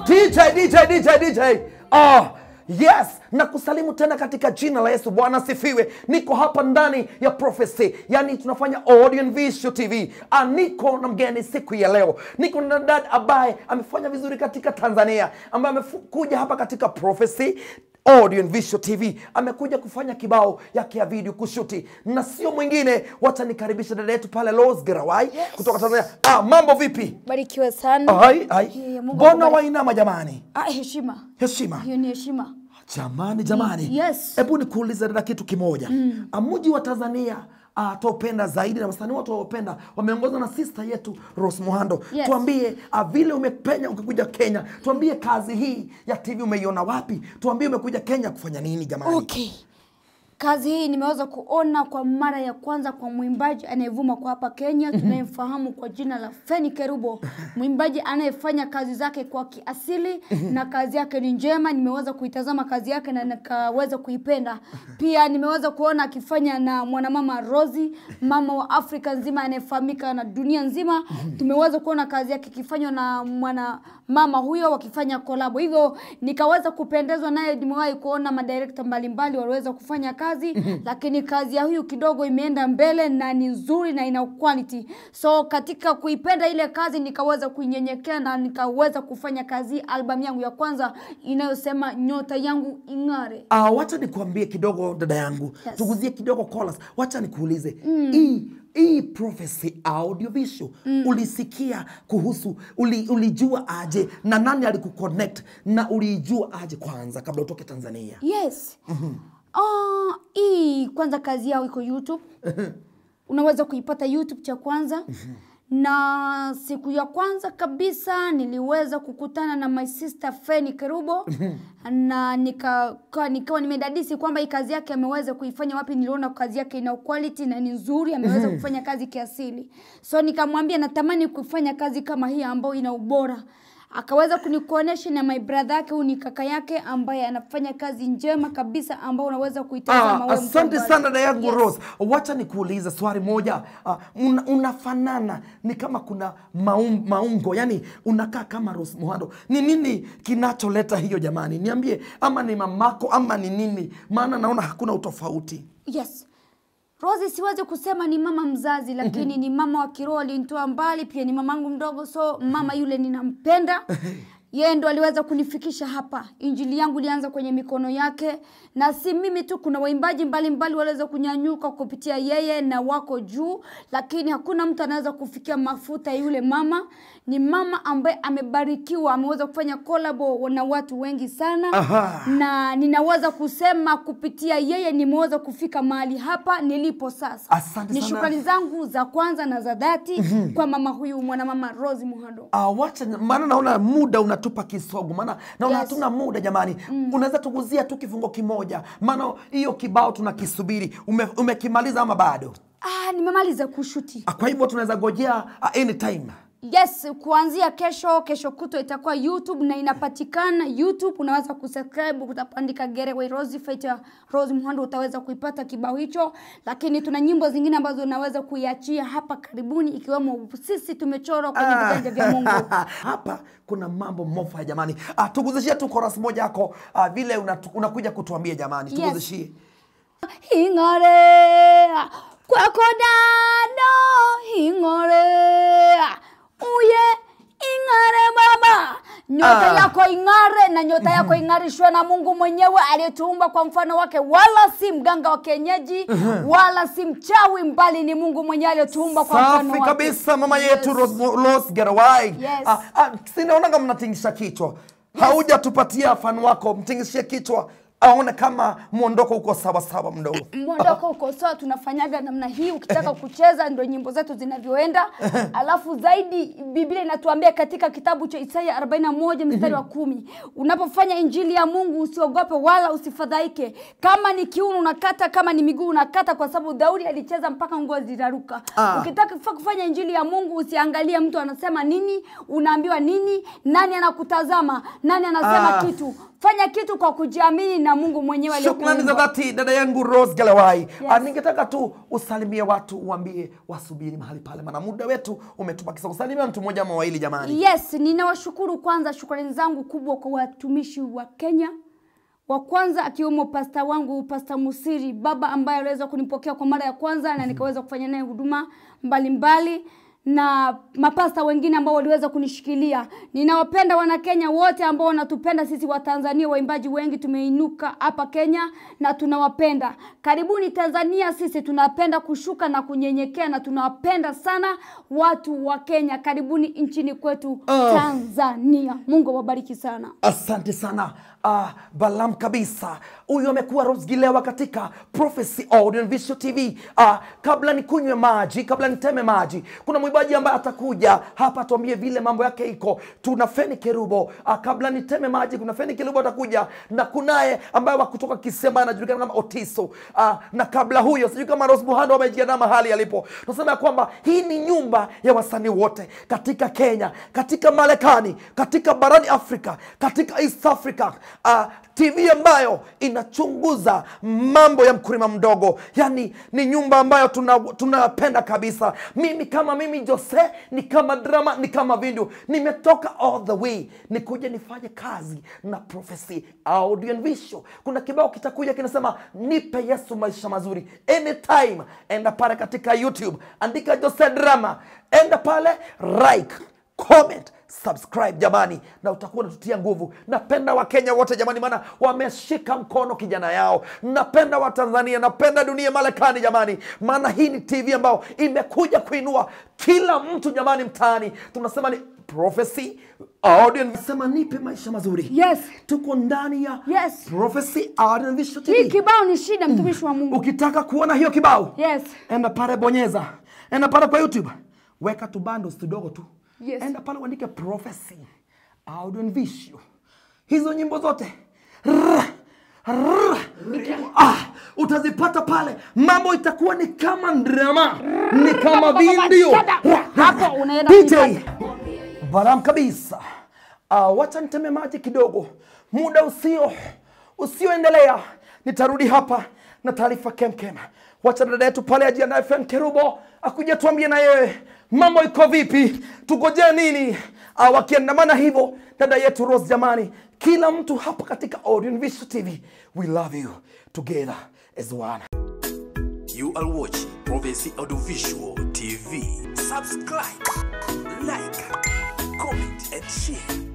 DJ, DJ, DJ, DJ. Ah, yes, na kusalimu tena katika jina la Yesu. Bwana asifiwe. Niko hapa ndani ya Prophecy, yani tunafanya audio and visual TV. Ah, niko na mgeni siku ya leo, niko na dada ambaye amefanya vizuri katika Tanzania, ambaye amekuja hapa katika Prophecy audio and visual tv amekuja kufanya kibao yake ya video kushuti na sio mwingine wacha nikaribisha dada yetu pale Rose Gerawai kutoka tanzania ah, mambo vipi barikiwe sana ai ai Yeah, Mungu mbona akubariki. wainama jamani ah, heshima heshima hiyo ni heshima jamani jamani Yes. hebu nikuulize dada kitu kimoja mm. mji wa tanzania Uh, twaupenda zaidi na wasanii wote waupenda wameongozwa na sista yetu Rose Muhando Yes. tuambie uh, vile umepenya ukikuja Kenya tuambie kazi hii ya TV umeiona wapi tuambie umekuja Kenya kufanya nini jamani okay kazi hii nimeweza kuona kwa mara ya kwanza kwa mwimbaji anayevuma kwa hapa kenya tunayemfahamu kwa jina la feni kerubo mwimbaji anayefanya kazi zake kwa kiasili na kazi yake ni njema nimeweza kuitazama kazi yake na nikaweza kuipenda pia nimeweza kuona akifanya na mwanamama rosi mama wa afrika nzima anayefahamika na dunia nzima tumeweza kuona kazi yake ikifanywa na mwana mama huyo wakifanya kolabo hivyo nikaweza kupendezwa naye nimewahi kuona madirekta mbalimbali waliweza kufanya kazi lakini kazi ya huyu kidogo imeenda mbele na ni nzuri na ina quality so katika kuipenda ile kazi nikaweza kuinyenyekea na nikaweza kufanya kazi albamu yangu ya kwanza inayosema nyota yangu ing'are Uh, wacha nikuambie kidogo dada yangu Yes. tuguzie kidogo chorus. wacha nikuulize hii hii prophecy audiovisual ulisikia kuhusu uli, ulijua aje na nani alikuconnect na ulijua aje kwanza kabla utoke tanzania yes Ah, hii kwanza kazi yao iko youtube unaweza kuipata youtube cha kwanza na siku ya kwanza kabisa niliweza kukutana na my sister feni kerubo na nika, ka- nikawa nimedadisi kwamba hii kazi yake ameweza kuifanya wapi niliona kazi yake ina quality na ni nzuri ameweza kufanya kazi kiasili so nikamwambia natamani kufanya kazi kama hii ambayo ina ubora akaweza kunikuonesha na my brother yake huyu ni kaka yake ambaye anafanya kazi njema kabisa ambao unaweza kuitazama Ah, wewe asante mtazamaji. sana dada yangu Yes. Rose. Wacha nikuulize swali moja. Ah, una, unafanana ni kama kuna maum, maungo, yani unakaa kama Rose Muhando. Ni nini kinacholeta hiyo jamani? Niambie, ama ni mamako ama ni nini? Maana naona hakuna utofauti. yes rosi siwezi kusema ni mama mzazi lakini ni mama wa kiroho alinitoa mbali pia ni mamangu mdogo so mama yule ninampenda yeye ndo aliweza kunifikisha hapa injili yangu ilianza kwenye mikono yake na si mimi tu kuna waimbaji mbalimbali waliweza kunyanyuka kupitia yeye na wako juu lakini hakuna mtu anaweza kufikia mafuta ya yule mama ni mama ambaye amebarikiwa ameweza kufanya kolabo na watu wengi sana Aha. na ninaweza kusema kupitia yeye nimeweza kufika mahali hapa nilipo sasa Asante ni sana. shukrani zangu za kwanza na za dhati kwa mama huyu mwanamama rosi muhando Uh, wacha maana naona muda unatupa kisogo, maana naona Yes. hatuna muda jamani. Unaweza tuguzia tu kifungo kimoja, maana hiyo kibao tunakisubiri. Ume, umekimaliza ama bado? ah, nimemaliza kushuti Ah, Kwa hivyo tunaweza gojea uh, anytime. yes kuanzia kesho kesho kutwa itakuwa youtube na inapatikana youtube unaweza kusubscribe utapandika getaway rose feature rose muhando utaweza kuipata kibao hicho lakini tuna nyimbo zingine ambazo unaweza kuiachia hapa karibuni ikiwemo sisi tumechorwa kwenye viganja vya mungu hapa kuna mambo mofa jamani. Ah, tuguzishie tu chorus moja yako ah, vile unatu- unakuja kutuambia jamani, Yes. tuguzishie. hing'ore kwako dano hing'ore uye ing'are baba nyota Ah. yako ing'are na nyota yako ing'arishwe na mungu mwenyewe aliyetuumba kwa mfano wake wala si mganga wa kienyeji wala si mchawi mbali ni mungu mwenyewe aliyetuumba kwa mfano Safi wake kabisa mama Yes. yetu Rose, Rose Gerawai. Yes. Ah, ah, sinaonanga mnatingisha kichwa. Haujatupatia fan wako, mtingishie kichwa aone kama mwondoko uko sawa sawa mdogo. mwondoko uko sawa tunafanyaga namna hii ukitaka kucheza ndo nyimbo zetu zinavyoenda alafu zaidi biblia inatuambia katika kitabu cha isaya 41 mstari wa kumi unapofanya injili ya mungu usiogope wala usifadhaike kama ni kiuno unakata kama ni miguu unakata kwa sababu daudi alicheza mpaka nguo ziraruka Ah. ukitaka kufa- kufanya injili ya mungu usiangalie mtu anasema nini unaambiwa nini nani anakutazama nani anasema Ah. kitu fanya kitu kwa kujiamini na mungu mwenyewe shukrani za aliyekuumba. dhati dada yangu rose galawai yes. ningetaka tu usalimie watu uambie wasubiri mahali pale maana muda wetu umetubakisa kusalimia mtu mmoja ama wawili jamani yes ninawashukuru kwanza shukrani zangu kubwa kwa watumishi wa kenya wa kwanza akiwemo pasta wangu pasta musiri baba ambaye aliweza kunipokea kwa mara ya kwanza na nikaweza kufanya naye huduma mbalimbali na mapasta wengine ambao waliweza kunishikilia ninawapenda wanakenya wote ambao wanatupenda sisi watanzania waimbaji wengi tumeinuka hapa kenya na tunawapenda karibuni tanzania sisi tunapenda kushuka na kunyenyekea na tunawapenda sana watu wa kenya karibuni nchini kwetu tanzania mungu awabariki sana asante sana uh, balam kabisa huyu amekuwa rosgilewa katika prophecy audio and visual tv uh, kabla nikunywe maji kabla niteme maji kuna mwimbaji ambaye atakuja hapa tuambie vile mambo yake iko tuna feni kerubo uh, kabla niteme maji kuna feni kerubo atakuja na kunaye ambaye wakutoka kisema anajulikana kama otiso uh, na kabla huyo sijui kama ros muhando amejiandaa mahali alipo tunasema ya kwamba hii ni nyumba ya wasanii wote katika kenya katika marekani katika barani afrika katika east africa uh, tv ambayo inachunguza mambo ya mkulima mdogo yani ni nyumba ambayo tunapenda tuna tunapenda kabisa mimi kama mimi jose ni kama drama ni kama vindu nimetoka all the way nikuja nifanye kazi na prophecy audio and visual kuna kibao kitakuja kinasema nipe yesu maisha mazuri anytime enda pale katika youtube andika jose drama enda pale like comment subscribe jamani na utakuwa unatutia nguvu napenda wakenya wote jamani maana wameshika mkono kijana yao napenda watanzania napenda dunia marekani jamani maana hii ni tv ambayo imekuja kuinua kila mtu jamani mtaani tunasema ni prophecy audio sema nipe maisha mazuri yes tuko ndani ya Yes. prophecy audio visual hii tv kibao ni shida mtumishi wa mungu ukitaka kuona hiyo kibao yes enda pale bonyeza enda pale kwa youtube weka tu bundles tudogo tu Yes. enda pale uandike prophecy audio and visual hizo nyimbo zote Rrr, rrr. ah, utazipata pale mambo itakuwa ni kama drama ni kama video Hapo unaenda DJ kuipata. baram kabisa uh, wacha niteme maji kidogo muda usio usioendelea nitarudi hapa na taarifa kemkem wacha dada yetu pale ajiandae fen kerubo akuja tuambie na yeye mambo iko vipi tugojee nini uh, wakiandamana hivyo dada yetu rose jamani kila mtu hapa katika Orion Visual tv we love you together as one You are watching Prophecy Audiovisual TV. Subscribe, like, comment, and share.